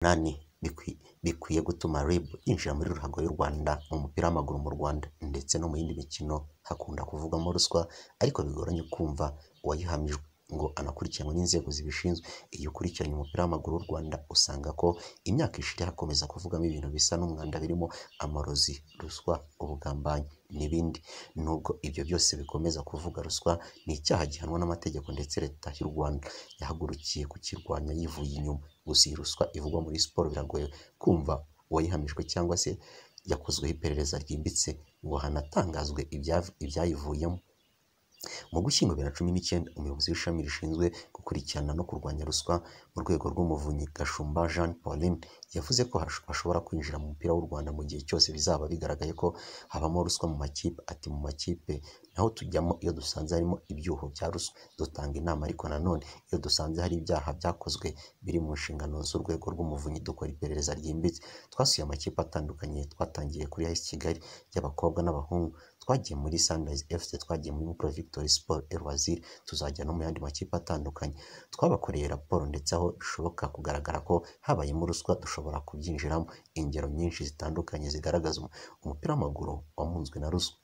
Umunani bikwiye gutuma RIB yinjira muri ruhago y'u Rwanda mu mupira w'amaguru mu Rwanda ndetse no mu yindi mikino hakunda kuvugwamo ruswa ariko bigoranye kumva uwayihamijwe ngo anakurikiranwe n'inzego zibishinzwe, iyo ukurikiranye umupira w'amaguru w'u Rwanda usanga ko imyaka ishize hakomeza kuvugwamo ibintu bisa n'umwanda birimo amarozi, ruswa, ubugambanyi n'ibindi, nubwo ibyo byose bikomeza kuvuga ruswa ni icyaha gihanwa n'amategeko ndetse leta y'u Rwanda yahagurukiye kukirwanya yivuye inyuma, gusa iyi ruswa ivugwa muri siporo biragoye kumva uwayihamijwe cyangwa se yakozweho iperereza ryimbitse ngo hanatangazwe ibyayivuyemo. Mu Ugushyingo bibiri na cumi n'icyenda umuyobozi w'ishami rishinzwe gukurikirana no kurwanya ruswa mu rwego rw'Umuvunyi Gashumba Jeanne Pauline yavuze ko bashobora kwinjira mu mupira w'u Rwanda mu gihe cyose bizaba bigaragaye ko habamo ruswa mu makipe, ati “Mu makipe naho tujyamo iyo dusanze harimo ibyuho bya ruswa dutanga inama ariko nanone iyo dusanze hari ibyaha byakozwe biri mu nshingano z'urwego rw'Umuvunyi dukora iperereza ryimbitse, twasuye amakipe atandukanye twatangiye kuri AS Kigali y'abakobwa n'abahungu, twagiye muri Sunrise FC, twagiye muri Mukura Victory Sport, El Waziri, tuzajya no mu yandi makipe atandukanye, twabakoreye raporo ndetse aho bishoboka kugaragara ko habayemo ruswa dushobora kubyinjiramo, ingero nyinshi zitandukanye zigaragaza umupira w'amaguru wamunzwe na ruswa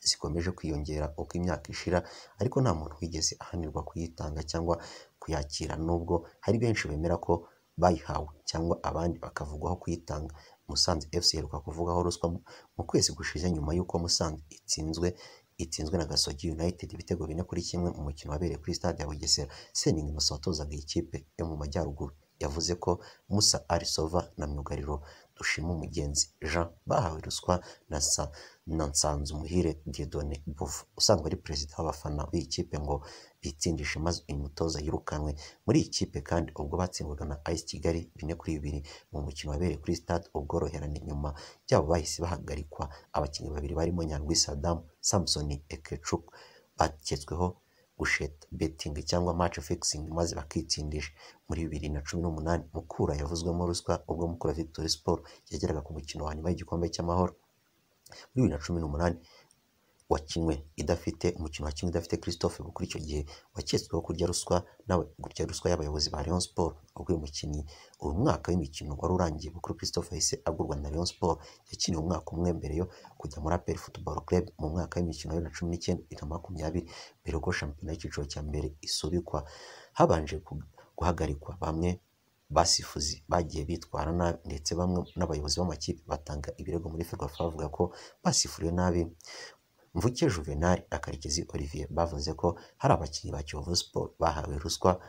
zikomeje kwiyongera uko imyaka ishira ariko nta muntu wigeze ahanirwa kuyitanga cyangwa kuyakira nubwo hari benshi bemera ko bayihawe cyangwa abandi bakavugwaho kuyitanga, Musanze FC iheruka kuvugaho ruswa mu kwezi gushize nyuma y'uko Musanze itsinzwe itsinzwe na Gasogi United ibitego bine kuri kimwe mu mukino wabereye kuri stade ya Bugesera, Seninga Innocent watozaga iyi kipe yo mu Majyaruguru yavuze ko Musa Ali Sova na myugariro Dushimumugenzi Jean bahawe ruswa na sa na Nsanzumuhire Dieudonné Bouffon usanzwe ari perezida w'abafana b'iyi kipe ngo bitsindishe maze uyu mutoza yirukanwe muri iyi kipe kandi ubwo batsindwaga na AS Kigali bine kuri bibiri mu mukino wabereye kuri stade ubworoherane nyuma byabo bahise bahagarikwa abakinnyi babiri barimo Nyandwi Saddam Samson Ekechuk baketsweho gusheta betting cyangwa match fixing maze bakitsindisha muri bibiri na cumi n'umunani Mukura yavuzwemo ruswa ubwo Mukura Victory Sport yageraga ku mukino wa nyuma y'igikombe cy'amahoro muri bibiri na cumi n'umunani wakinwe idafite umukino wakinwe idafite Christophe kuri icyo gihe waketsweho kurya ruswa nawe kurya ruswa y'abayobozi ba Rayon Sport ubwo uyu mukinnyi uyu mwaka w'imikino wari urangiye Bukuru Christophe yahise agurwa na Rayon Sport yakiniye umwaka umwe mbere yo kujya muri APR Football Club mu mwaka w'imikino wa cumi n'icyenda na makumyabiri mbere yuko shampiyona y'icyiciro cya mbere isubikwa habanje guhagarikwa bamwe basifuzi bagiye bitwara nabi ndetse bamwe n'abayobozi b'amakipe batanga ibirego muri Ferwafa bavuga ko basifuriwe nabi Mvuke Juvenal na Karekezi Olivier bavuze ko hari abakinnyi ba Kiyovu Sport bahawe ruswa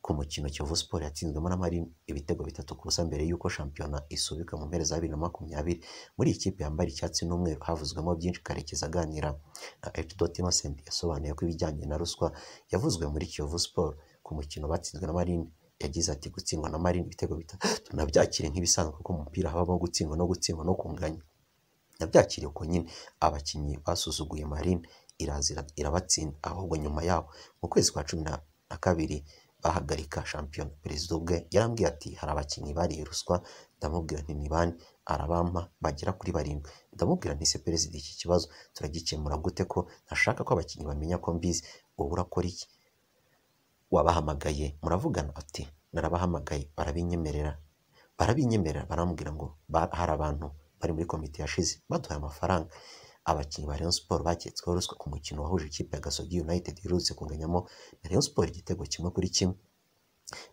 ku mukino Kiyovu Sport yatsinzwemo na Marine ibitego bitatu ku busa mbere y'uko shampiyona isubika mu mpera za bibiri na makumyabiri muri iyi kipe yambaye icyatsi n'umweru havuzwemo byinshi Karekezi aganira na Hdot Innocent yasobanuye ko ibijyanye na ruswa yavuzwe muri Kiyovu Sport ku mukino batsinzwe na Marine yagize ati gutsindwa na Marine ibitego bitatu nabyakire nk'ibisanzwe kuko mu mupira habamo gutsindwa no gutsindwa no kunganya nabyakiriye uko nyine abakinnyi basuzuguye marine irazira irabatsinda ahubwo nyuma yabo mu kwezi kwa cumi na kabiri bahagarika shampiyona perezida ubwe yarambwiye ati hari abakinnyi bariye ruswa ndamubwira nti ni bane arabampa bagera kuri barindwi ndamubwira nti se perezida iki kibazo turagikemura gute ko ntashaka ko abakinnyi bamenya ko mbizi ubu urakora iki wabahamagaye muravugana ati narabahamagaye barabinyemerera barabinyemerera barambwira ngo hari abantu bari muri komite yashize baduhaye amafaranga abakinnyi ba Rayon Sport baketsweho ruswa ku mukino wahuje ikipe ya Gasogi United iherutse kunganyamo na Rayon Sport igitego kimwe kuri kimwe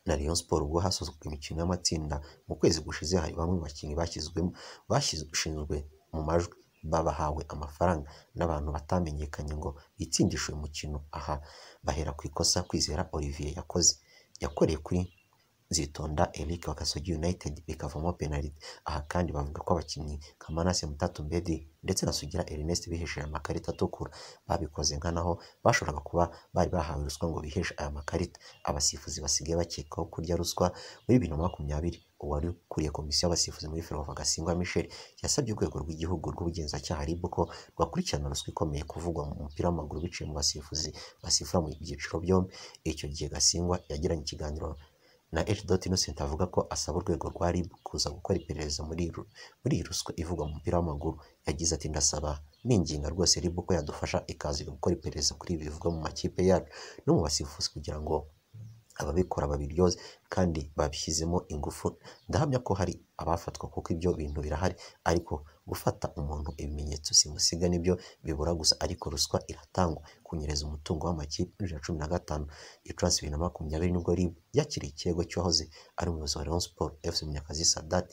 na Rayon Sport ubwo hasozwaga imikino y'amatsinda mu kwezi gushize hari bamwe mu bakinnyi bashyizwemo bashinzwe mu majwi babahawe amafaranga n'abantu batamenyekanye ngo bitsindishe uyu mukino aha bahera ku ikosa kwizera Olivier yakoze yakoreye kuri zitonda Eric wa Kasogi United bikavamo penaliti aha kandi bavuga ko abakinnyi Kamanase Mutatu Mbedi ndetse na Sugira Ernest bihesheje amakarita atukura babikoze nka naho bashoboraga kuba bari bahawe ruswa ngo biheshe aya makarita abasifuzi basigaye bakekaho kurya ruswa muri bibiri na makumyabiri uwari ukuriye komisiyo y'abasifuzi muri Ferwafa Gasingwa Michel yasabye urwego rw'igihugu rw'ubugenzacyaha RIB ko rwakurikirana ruswa ikomeye kuvugwa mu mupira w'amaguru biciye mu basifuzi basifura mu byiciro byombi icyo gihe Gasingwa yagiranye ikiganiro na H. Innocent avuga ko asaba urwego rwa RIB kuza gukora iperereza muri muri ruswa ivugwa mu mupira w'amaguru yagize ati ndasaba ninginga rwose RIB ko yadufasha ikaza gukora iperereza kuri ibi bivugwa mu makipe yacu no mu basifuzi kugira ngo ababikora babiryoze kandi babishyizemo ingufu ndahamya ko hari abafatwa kuko ibyo bintu birahari ariko gufata umuntu ibimenyetso simusiga nibyo bibura gusa ariko ruswa iratangwa kunyereza umutungo w'amakipe bibiri na cumi na gatanu gicurasi bibiri na makumyabiri nibwo ribu yakiriye ikirego cy'uwahoze ari umuyobozi wa Rayon Sport FC Munyakazi Sadat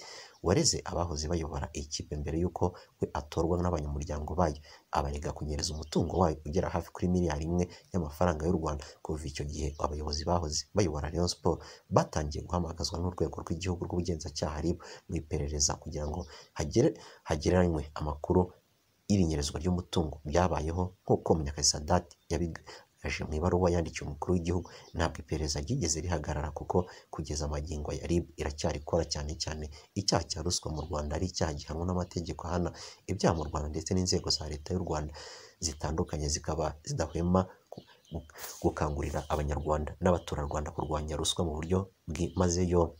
wareze abahoze bayobora iyi kipe mbere y'uko we atorwa n'abanyamuryango bayo abarega kunyereza umutungo wayo ugera hafi kuri miliyari imwe y'amafaranga y'u Rwanda kuva icyo gihe abayobozi bahoze bayobora Rayon Sport batangiye guhamagazwa n'urwego rw'igihugu rw'ubugenzacyaha RIB mu iperereza kugira ngo hagere hagereranywe amakuru y'ibinyerezwa ry'umutungo byabayeho nk'uko Munyakazi Sadat yabigaje mu ibaruwa yandikiye umukuru w'igihugu ntabwo iperereza ryigeze rihagarara kuko kugeza amagingo ya RIB iracyari ikora cyane cyane icyaha cya ruswa mu Rwanda ari icyaha gihanwa n'amategeko ahana ibyaha mu Rwanda ndetse n'inzego za leta y'u Rwanda zitandukanye zikaba zidahwema gukangurira abanyarwanda n'abaturarwanda kurwanya ruswa mu buryo bwimazeyo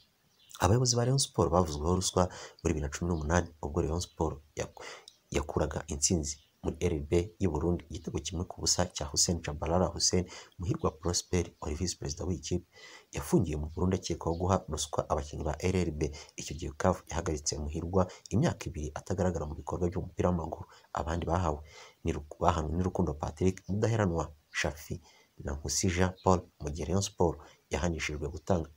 abayobozi ba Rayon Sport bavuzweho ruswa muri bibiri na cumi n'umunani ubwo Rayon Sport yakuraga intsinzi muri RB y'u Burundi igitego kimwe ku busa cya Hussein Chabalala Hussein Muhirwa Prosper wari visi perezida w'ikipe yafungiye mu Burundi akekwaho guha ruswa abakinnyi ba RRB icyo gihe CAF yahagaritse Muhirwa imyaka ibiri atagaragara mu bikorwa by'umupira w'amaguru abandi bahawe ni bahanwe n'Urukundo Patrick Mudaheranwa Shafi na Nkusija Paul mu gihe Rayon Sport yahanishijwe gutanga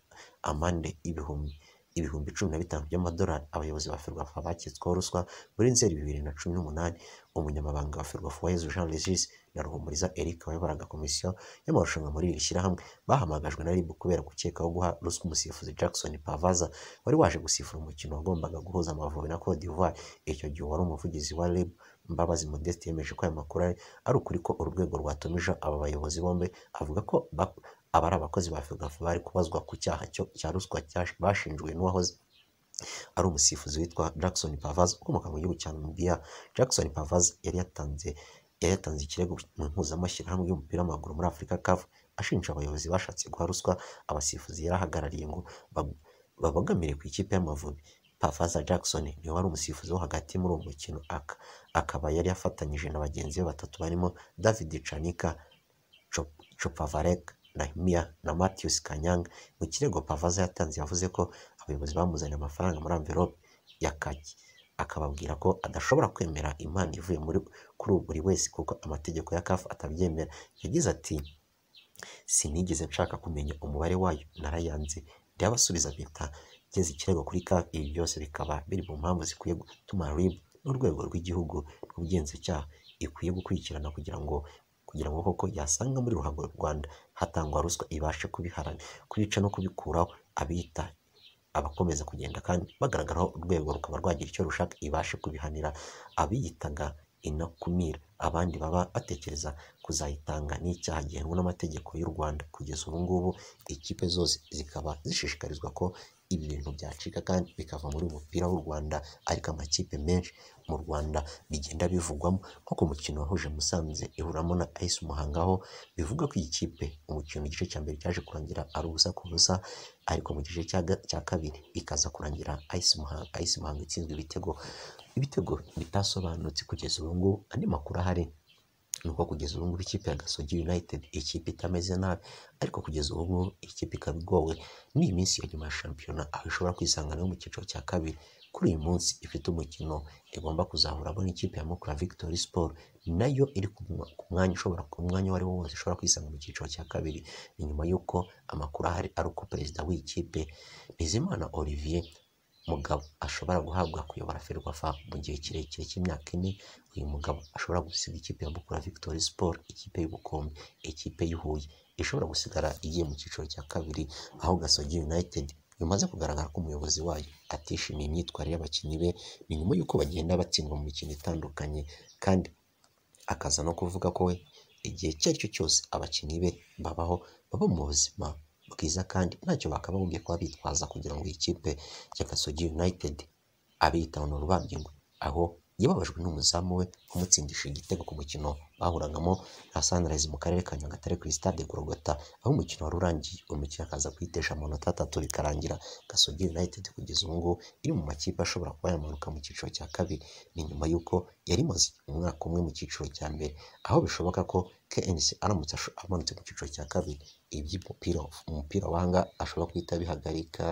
amande y'ibihumbi ibihumbi cumi na bitanu by'amadolari abayobozi ba ferwafa baketsweho ruswa muri nzeri bibiri na cumi n'umunani umunyamabanga wa ferwafa wahezu jean regis na ruhumuriza eric wayoboraga komisiyo y'amarushanwa muri iri shyirahamwe bahamagajwe na ribu kubera gukekaho guha ruswa umusifuzi jackson pavaza wari waje gusifura umukino wagombaga guhuza amavubi na cote d'ivoire icyo gihe wari umuvugizi wa ribu Mbabazi Modeste yemeje ko aya makuru ari ukuri ko urwego rwatumije aba bayobozi bombi avuga ko abari abakozi ba Ferwafa bari kubazwa ku cyaha cya ruswa bashinjwe n'uwahoze ari umusifuzi witwa Jackson Pavaz ukomoka mu gihugu cya Namibia Jackson Pavaz yari yatanze yari yatanze ikirego mu mpuzamashyirahamwe y'umupira w'amaguru muri Afurika CAF ashinja abayobozi bashatse guha ruswa abasifuzi yarahagarariye ngo babogamire ku ikipe y'Amavubi Pavaza Jackson niwe wari umusifuzi wo hagati muri uwo mukino akaba yari afatanyije na bagenzi be batatu barimo David Chanika Chopavarek Nahimia na Matthews Kanyanga mu kirego Pavaza yatanze yavuze ko abayobozi bamuzaniye amafaranga muri envelope ya kaki akababwira ko adashobora kwemera impano ivuye muri kuri buri wese kuko amategeko ya CAF atabyemera yagize ati sinigeze nshaka kumenya umubare wayo narayanze ndabasubiza mpita geze ikirego kuri CAF ibi byose bikaba biri mu mpamvu zikwiye gutuma RIB n'urwego rw'igihugu rw'ubugenzacyaha ikwiye gukurikirana kugira ngo kugira ngo koko yasanga muri ruhago Rwanda hatangwa ruswa ibashe kubiharana kubica no kubikuraho abita abakomeza kugenda kandi bagaragaraho urwego rukaba rwagira icyo rushaka ibashe kubihanira abiyitaga inakumira abandi baba batekereza kuzayitanga n'icyaha gihanwa n'amategeko y'u Rwanda kugeza ubu ngubu ikipe zose zikaba zishishikarizwa ko ibi bintu byacika kandi bikava muri umupira w'u Rwanda ariko amakipe menshi mu Rwanda bigenda bivugwamo nko ku mukino wahuje Musanze ihuramo na AS Muhanga aho bivuga ko iyi kipe umukino igice cya mbere cyaje kurangira ari ubusa ku busa ariko mu gice cya kabiri ikaza kurangira AS Muhanga AS Muhanga itsinzwe ibitego ibitego bitasobanutse kugeza ubu ngubu andi makuru ahari nuko kugeza ubu ngubu ikipe ya Gasogi United ikipe itameze nabi ariko kugeza ubu ngubu ikipe ikaba igowe n'iyi minsi ya nyuma ya shampiyona aho ishobora kwisangana no mu cyiciro cya kabiri kuri uyu munsi ifite umukino igomba kuzahuramo n'ikipe ya Mukura Victory Sport nayo iri ku mwanya ushobora ku mwanya uwo ari wo wose ishobora kwisanga mu cyiciro cya kabiri ni nyuma y'uko amakuru ahari ari uko perezida w'ikipe Nizimana Olivier mugabo ashobora guhabwa kuyobora Ferwafa mu gihe kirekire cy'imyaka ine uyu mugabo ashobora gusiga ikipe ya Bukura Victory Sport ikipe y'ubukombe ikipe y'Ihuye ishobora gusigara igiye mu cyiciro cya kabiri aho Gasogi United bimaze kugaragara ko umuyobozi wayo atishimiye imyitwarire y'abakinnyi be ni nyuma y'uko bagenda batsindwa mu mikino itandukanye kandi akaza no kuvuga ko we igihe icyo ari cyo cyose abakinnyi be babaho baba mu buzima bwiza kandi ntacyo bakabagombye kuba bitwaza kugira ngo iyi kipe ya Gasogi United abiyitaho ni urubangingwe aho yababajwe n'umuzamu we umutsindisha igitego ku mukino bahuragamo na Sunrise mu karere ka Nyagatare kuri stade Gorogota aho umukino wari urangiye umukino akaza kuyitesha amanota atatu bikarangira Gasogi United kugeza ubu ngubu iri mu makipe ashobora kuba yamanuka mu cyiciro cya kabiri ni nyuma y'uko yari imaze umwaka umwe mu cyiciro cya mbere aho bishoboka ko KNC aramutse amanutse mu cyiciro cya kabiri iby'umupira umupira wanga ashobora guhita abihagarika